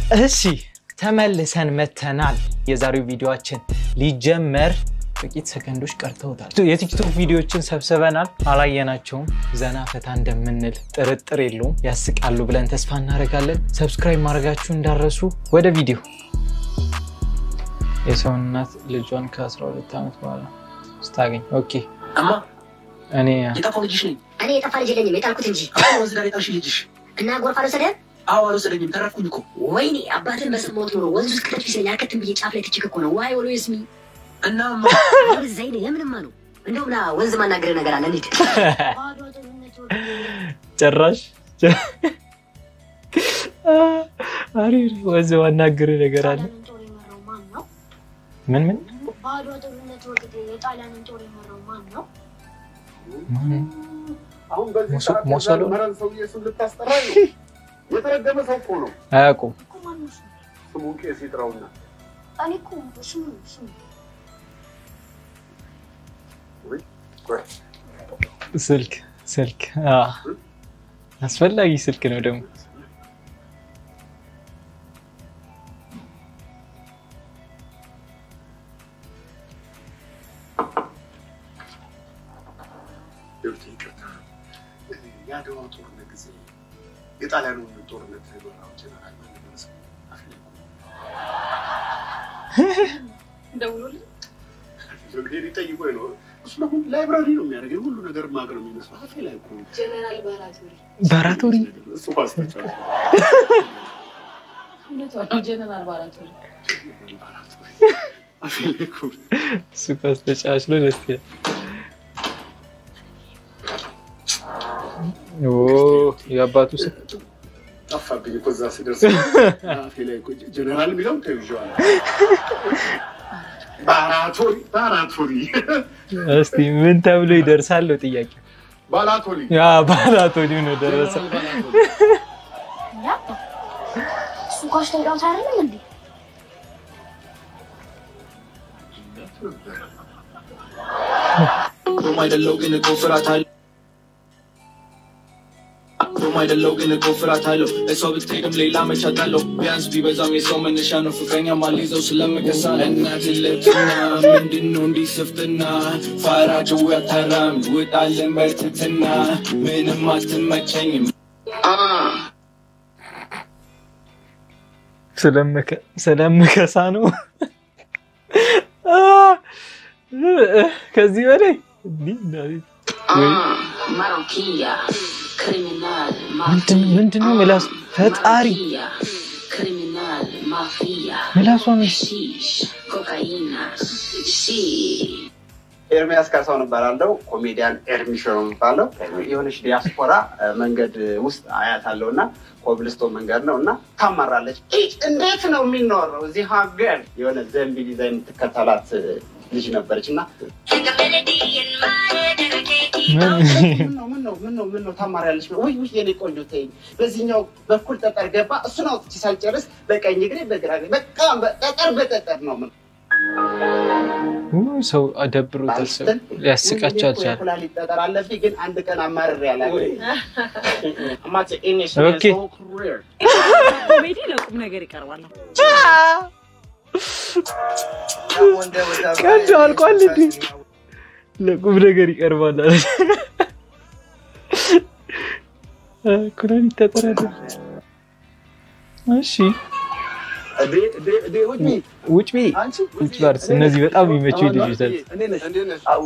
እሺ ተመልሰን መተናል። የዛሬው ቪዲዮችን ሊጀመር ጥቂት ሰከንዶች ቀርተውታል። የቲክቶክ ቪዲዮዎችን ሰብስበናል፣ አላየናቸውም። ዘና ፈታ እንደምንል ጥርጥር የለውም። ያስቃሉ ብለን ተስፋ እናደርጋለን። ሰብስክራይብ ማድረጋችሁ እንዳረሱ። ወደ ቪዲዮ የሰው እናት ልጇን ከ12 ዓመት በኋላ ስታገኝ ኦኬ እማ እኔ የጠፋው ልጅሽ ነኝ። እኔ የጠፋ ልጅ የለኝም የጣልኩት እንጂ አሁን ወንዝ ዳር የጣልሽ ልጅሽ። እና ጎርፍ አልወሰደህም? አዎ አልወሰደኝም፣ ተረፍኩኝ እኮ ወይኔ አባትን በሰማሁት ኖሮ ወንዝ ውስጥ ከተት ቢሰኝ አልከትም ብዬ ጫፍ ላይ ትችክ እኮ ነው። ዋይ ወሎ ስሚ እና እማ ዘይኔ የምንማ ነው እንደውም ና ወንዝ ማናገር ነገር አለ እንሂድ። ጭራሽ አሪፍ ወዝ ዋናግር ነገር አለ። ጣሊያንን ጦር የመራው ማን ነው? ምን ምን በአድዋ ጦርነት ወቅት የጣሊያንን ጦር የመራው ማን ነው? ማን? አሁን በዚህ ሞሶ- ሰዓት ሞሶሎ? የዛ መረን ሰውዬ ስም ልታስጠራ ነው? የተረገመ ሰው እኮ ነው። አያውቁም። እኮ ማን ነው እሱ? ስሙን ቄስ ይጥራውና እኔ እኮ ስሙ ስሙ ስልክ ስልክ አዎ። አስፈላጊ ስልክ ነው ደግሞ ይኸውልህ፣ ይቅርታ የአድዋ ጦርነት ጊዜ የጣሊያኑን ጦርነት የመራው ጀነራል ማን ነበር ስሙ? አፍለቁ። ደውሎልኝ ሄድ ይጠይቆኝ ነው። እሱ ደግሞ ላይብራሪ ነው የሚያደርገኝ ሁሉ ነገር ማቅ ነው የሚመስለው። አፌ ላይ እኮ ጀነራል ባራቶሪ ባራቶሪ እሱ ኳስተቻለ እውነቷ ነው። ጀነራል ባራቶሪ አፌ ላይ እኮ እሱ ኳስ ተጫዋች ነው። ደስ ይላል። ኦ የአባቱ ስም ጠፋብኝ እኮ እዛ ስደርስ አፌ ላይ እኮ ጀነራል የሚለውን ተይዤዋለሁ። ባራቶሪ ባራቶሪ እስቲ ምን ተብሎ ይደርሳል ነው ጥያቄ። ባላቶሪ ያ ባራቶሪ ነው ደረሰ። ያባ እሱ ኳስ ተጫዋች አይደለም እንዴ? ሮም አይደለው ግን እኮ ፍርሃት አለው። ሮም አይደለው ግን እኮ ፍርሃት አለው። እሷ ብትሄድም ሌላ መቻት አለው። ቢያንስ ቢበዛም የሰው መነሻ ነው። ፍቅረኛ ማልይዘው ስለምከሳ እናት ልትና ምንድን ነው እንዲህ ስፍትና ፋራጅው ያታራም ውጣልን በርትትና ምንም አትመቸኝም ስለምከ- ስለምከሳ ነው። ከዚህ በላይ እንዲህ እንዳለ- ወይ ማሮኪያ ክሪሚናል ምንድን ምንድን ነው ምላሱ? ፈጣሪ ክሪሚናል ማፊያ ምላሷ ምን ሺሽ ኮካይና ሺ ኤርሚያስ ካሳሁን እባላለሁ። ኮሜዲያን ኤርሚሾ ነው የሚባለው። የሆነች ዲያስፖራ እ፣ መንገድ ውስጥ አያት አለው እና ኮብልስቶን መንገድ ነው እና ታማራለች። "ኢጭ፣ እንዴት ነው የሚኖረው እዚህ ሀገር? የሆነ ዘንቢል ይዛ የምትከተላት እ፣ ልጅ ነበረች እና ምን ነው ምን ነው ምን ነው ምን ነው ታማሪያለች? ውይ ውይ የኔ ቆንጆ ተይኝ። በዚህኛው በኩል ጠጠር ገባ። እሱን አውጥቼ ሳልጨርስ በቀኝ እግሬ በግራ እግሬ በቃ ጠጠር በጠጠር ነው ምን ው- ሰው አደብሮታል። ሰው ሊያስቃቸው አልቻለም። ኩላሊት ጠጠር አለብኝ ግን አንድ ቀን አማርሬ አላውቅም። ኦኬ። ኮሜዲ ለቁም ነገር ይቀርባል። ቀልድ አልቋል እንዴ? ለቁም ነገር ይቀርባል አለ። ኩላሊት ተጠረደ። እሺ ውጭ ቤ ውጭ ባርስ እነዚህ በጣም የሚመቹ ልጆች ናቸው።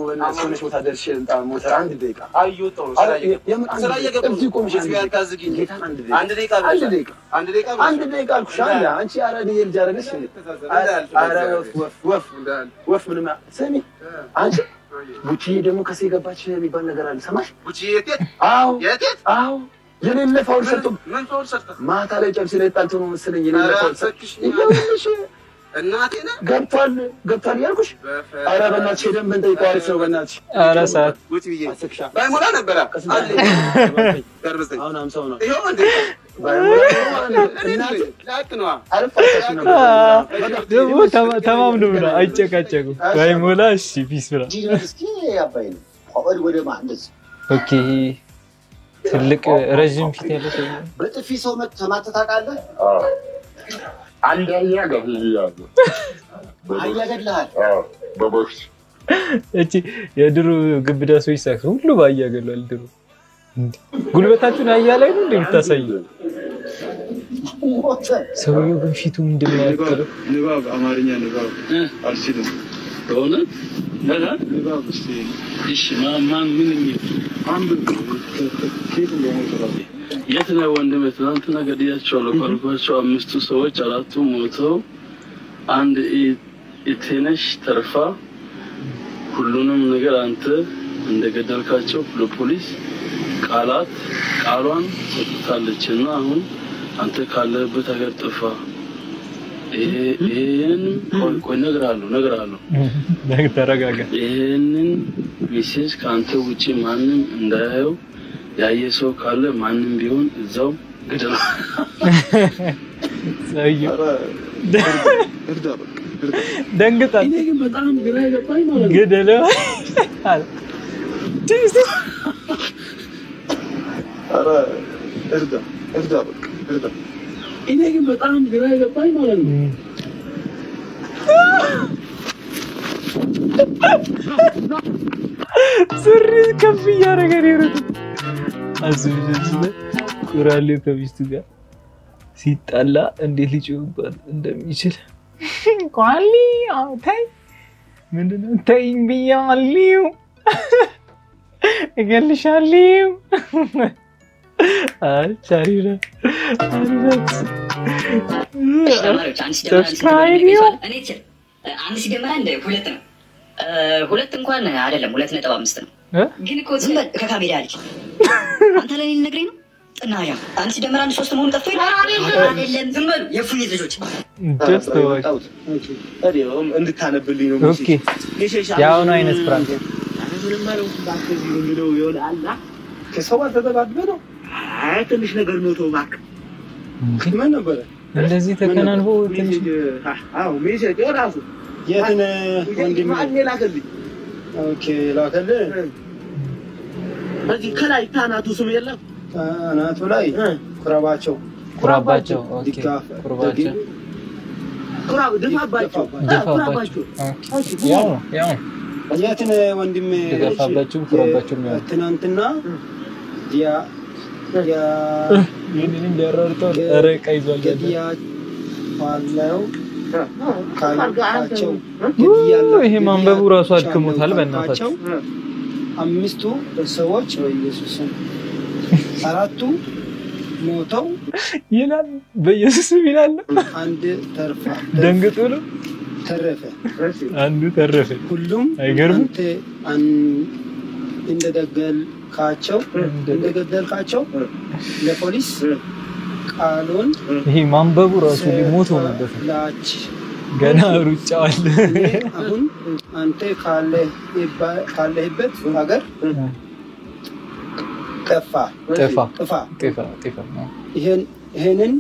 ቡቺ ደግሞ ከሴ ገባች የሚባል ነገር አለ። ሰማሽ? አዎ አዎ የሌለ ፋውል ሰጥቶ ማታ ላይ ጨብሲ ላይ ጣልቶ ነው መሰለኝ የሌለ ፋውል ሰጥቶ ይኸውልሽ ገብቷል ገብቷል እያልኩሽ ኧረ በእናትሽ ሄደን ብንጠይቀው አሪፍ ነው በእናትሽ ኧረ ሰዓት አስክሻ ባይሞላ ነበረ አሁን አምሳው ነው ይኸው እንዴ እናቴ ላክ ነዋ አልፋታሽ ነው ደግሞ ተማ- ተማምኖ ብላ አይጨቃጨቁም። ባይሞላ እሺ ፒስ ብላ እስኪ አባይ ነው ወደ ማ እንደዚህ ኦኬ ትልቅ ረዥም ፊት ያለ ሰው ነው። በጥፊ ሰው መት- ተማተህ ታውቃለህ? አንድ አህያ ገድያለሁ። አህያ ገድለሃል? አዎ፣ በቦክስ እቺ የድሮ ግብዳ ሰዎች ሳይሆን ሁሉ በአህያ ገሏል። ድሮ እንዴ! ጉልበታችሁን አህያ ላይ ነው እንደምታሳዩ። ሰውየው ግን ፊቱ ምንድን ነው ያክለው? ንባብ አማርኛ ንባብ አልችልም። በእውነት ንባብ እስኪ እሺ፣ ማ- ማን ምን የሚል አንብብ። ኬት እንደሞት ራሱ የት ነው ወንድሜ? ትናንትና ገድያቸዋለሁ ካልኳቸው አምስቱ ሰዎች አራቱ ሞተው አንድ ኢ- ኢቴነሽ ተርፋ ሁሉንም ነገር አንተ እንደገደልካቸው ለፖሊስ ቃላት ቃሏን ሰጥታለች እና አሁን አንተ ካለህበት ሀገር ጥፋ። ይሄ- ይሄንን ቆይ ቆይ እነግርሃለሁ እነግርሃለሁ ተረጋጋ። ይህንን ሚሴጅ ከአንተ ውጭ ማንም እንዳያየው ያየ ሰው ካለ ማንም ቢሆን እዛው ግደል። ሰውየው እርዳ በቃ እርዳ። ደንግጣል። እኔ ግን በጣም ግራ የገባኝ ማለት ነው ግደለው አለ። ኧረ እርዳ እርዳ በቃ እርዳ። እኔ ግን በጣም ግራ የገባኝ ማለት ነው ሱሪ ከፍ እያደረገ ነው የሮጠው። አስብ ቁራሌው ከሚስቱ ጋር ሲጣላ እንዴት ሊጮህባት እንደሚችል ቋሊ አዎ፣ ተይ ምንድነው ተይኝ ብያለሁ፣ እገልሻለሁ። አይ ቻሪራ ተማሪዎች አንድ ሲደመር አንድ ሲደመር አንድ ይቀንሳል። እኔ ትችል አንድ ሲደመር አንድ ሁለት ነው። እ፣ ሁለት እንኳን አይደለም፣ ሁለት ነጥብ አምስት ነው። እ? ግን እኮ ዝም በል ከካሜራ ልጅ አንተ ለኔ ልነግረኝ ነው። ጥናያ አንድ ሲደመር አንድ ሶስት መሆኑ ጠፍቶ ይላል። አይደለም፣ ዝም በሉ የፉኝት ልጆች። ደስ ተዋች። እንድታነብልኝ ነው ኦኬ የአሁኑ አይነት ፍራንክ ከሰው ጋር ተጠጋግበህ ነው። አይ ትንሽ ነገር ነው ተው እባክህ። ምን ነበረ? እንደዚህ ተከናንቦ ትንሽ አዎ ሜሴጅ ራሱ የትን ወንድሜ ማን ላከልኝ? ኦኬ ላከልህ። በዚህ ከላይ ታናቱ ስም የለም ታናቱ ላይ ኩራባቸው ኩራባቸው። ኦኬ ድጋፍ- ኩራባቸው ኩራብ ድፋባቸው ድፋባቸው። ኦኬ ያው ነው ያው ነው። የትን ወንድሜ ድጋፋባቸው ኩራባቸው ያው ነው። ትናንትና ያ ያ ይህንን ሊያራርጠው ኧረ ዕቃ ይዟል ያለ ገድያዋለው ካልካቸው ይሄ ማንበቡ ራሱ አድክሞታል። በእናታቸው አምስቱ ሰዎች በኢየሱስ ስም አራቱ ሞተው ይላል በኢየሱስ ስም ይላል። አንድ ተርፋ ደንግጦ ነው ተረፈ። አንዱ ተረፈ። ሁሉም አይገርምም? አንተ አን- እንደገደልካቸው እንደገደልካቸው ለፖሊስ ቃሉን ይሄ ማንበቡ ራሱ ሊሞት ሆነበት ነው። ላች ገና ሩጫው አለ። አሁን አንተ ካለህባ- ካለህበት ሀገር ጠፋ ጥፋ ጥፋ ጥፋ ጥፋ ነው። ይሄን ይሄንን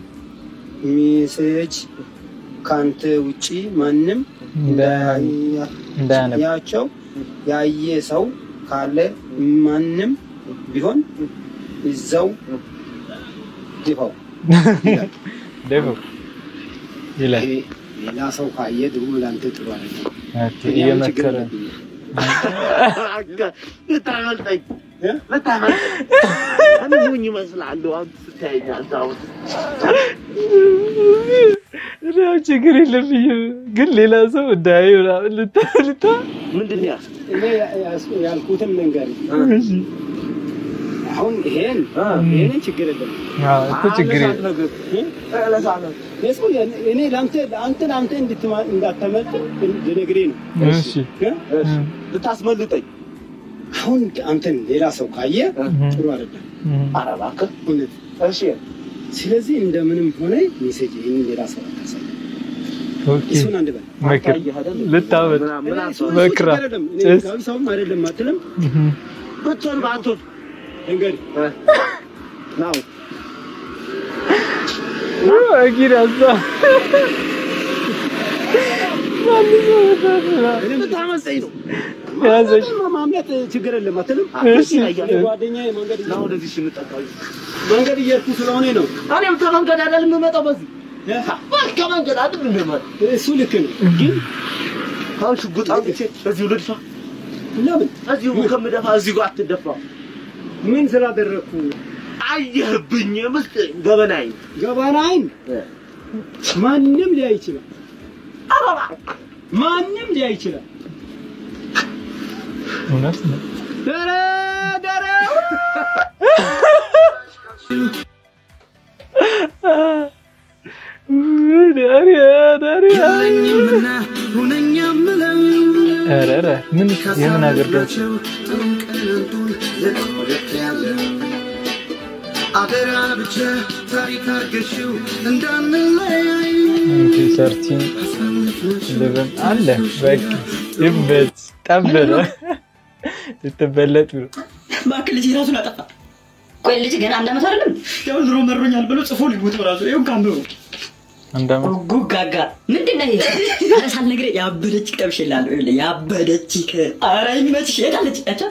ሜሴጅ ካንተ ውጪ ማንም እንዳያ- እንዳያነብ ያቸው ያየ ሰው ካለ ማንም ቢሆን እዛው ድፋው ይላል። ደፉ ይላል። ይሄ ሌላ ሰው ካየ ደግሞ ለአንተ ጥሩ አይደለም። ኦኬ፣ እየመከረ ነው። ልታመልጠኝ ልታመልጠኝ እኔ ሞኝ እመስልሃለሁ አንተ ስታየኝ አንተ አሁን ያው ችግር የለብኝም ግን ሌላ ሰው እንዳያየው ምናምን ልታ ልታ ምንድን ነው ያልኩት? እኔ ያስ- ያልኩትን መንገር እሺ። አሁን ይሄን ይሄንን ችግር የለም አዎ እኮ ችግር የለም። የሰው እኔ ለአንተ አንተ ለአንተ እንድትማ- እንዳታመልጥ ልነግርህ ነው እሺ ልታስመልጠኝ አሁን አንተን ሌላ ሰው ካየ ጥሩ አይደለም ኧረ እባክህ እውነት እሺ ስለዚህ እንደምንም ሆነ ሜሴጅ ይህን ሌላ ሰው አታሳይ ኦኬ እሱን አንድ በል መክር ልታወጥ እኔ ሰው- ሰው መክራ ችግር አይደለም። እኔ ጭስ ህጋዊ ሰውም አይደለም አትልም ብትሆን በአንቶን እንግዲህ ናው አጊር አዛ ልታመፀኝ ነው ያዘች ማምለጥ ችግር የለም አትልም እሺ። ጓደኛዬ መንገድ ወደዚህ ስንጠቃ መንገድ እየሄድኩ ስለሆነ ነው እኔም ከመንገድ አይደል የምመጣው በዚህ ከመንገድ አይደል እንደማለት እሱ ልክ ነው፣ ግን አሁን ሽጉጥ አውጥቼ እዚሁ ልድፋ። ለምን እዚሁ ከምደፋ እዚሁ አትደፋ። ምን ስላደረግኩ አየህብኝ ምስጥ ገበናይ ገባናይን ማንም ሊያይ ይችላል። ማንም ሊያይ ይችላል። እውነት ነው። ደረ ደረ ኧረ ኧረ ምን የምን አገልግሎት አደራ ብቻ ታሪክ አርገሽው እንዳንለያይ ሰርቲን ልብን አለ በቃ ይበት ጠበረ ልትበለጥ ብሎ እባክህ ልጅ ራሱን አጠፋ። ቆይ ልጅ ገና አንድ ዓመት አይደለም? ያው ኑሮ መሮኛል ብሎ ጽፎ ሊሞት ራሱ ይሁን ካንብሩ አንድ ዓመት ጉጋጋ ምንድን ነው ይሄ? ኧረ ሳልነግርህ ያበደች ቀብሼልሃለሁ። ይኸውልህ ያበደች ከ ኧረ ይመችሽ ሄዳለች። ያቻ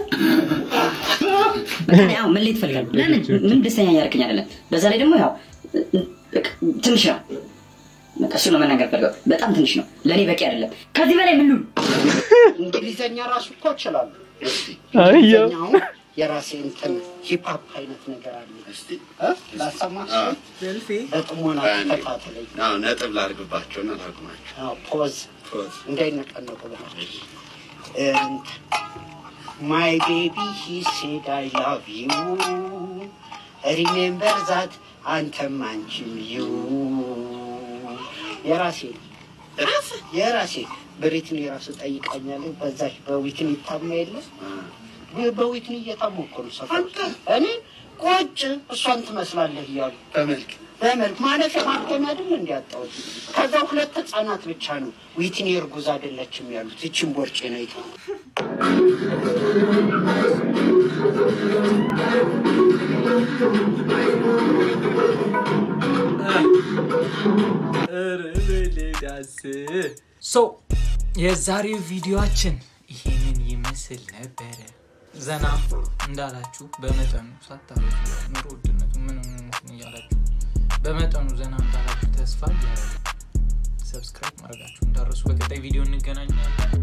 በቃ ያው ምን ላይ ትፈልጋለህ? ለምን ምን ደስተኛ እያደረክኝ አይደለም። በዛ ላይ ደግሞ ያው በቃ ትንሽ ነው። በቃ እሱ ነው መናገር ፈልገው። በጣም ትንሽ ነው፣ ለእኔ በቂ አይደለም። ከዚህ በላይ ምን ልሁን? እንግሊዘኛ ራሱ እኮ እችላለሁ። አየሁ። እንግሊዘኛውን የራሴ እንትን ሂፕሀፕ አይነት ነገር አለ። እ? ላሰማሽ? በጥሞና ተከታተለኝ። ነጥብ ላድርግባቸውና ላቁማቸው። አዎ፣ ፖዝ እንዳይነቀነቁ ብለሽ ማይ ቤቢ ሂ ሴድ አይ ላቭ ዩ ሪሜምበር ዛት አንተም አንቺም ዩ የራሴ የራሴ በሪትኒ ራሱ ጠይቃኛለች። በዛች በዊትኒ ታማ የለ በዊትኒ እየታሞኩ ነው ሰፈር እኔ ቁጭ እሷን ትመስላለህ እያሉ በመልክ በመልክ ማለፊያ ማክተሚያ አይደል እንዲያጣሁት። ከዛ ሁለት ህጻናት ብቻ ነው ዊትኒ እርጉዝ አይደለችም ያሉት። ይችን ቦርጬ ነው አይተው ሶ የዛሬው ቪዲዮአችን ይሄንን ይመስል ነበረ። ዘና እንዳላችሁ በመጠኑ ሳታበዙ ኑሮ ውድነቱ ምን እንትን እያላችሁ በመጠኑ ዘና እንዳላችሁ ተስፋ እያደረግን ሰብስክራይብ ማድረጋችሁ እንዳረሱ። በቀጣይ ቪዲዮ እንገናኛለን።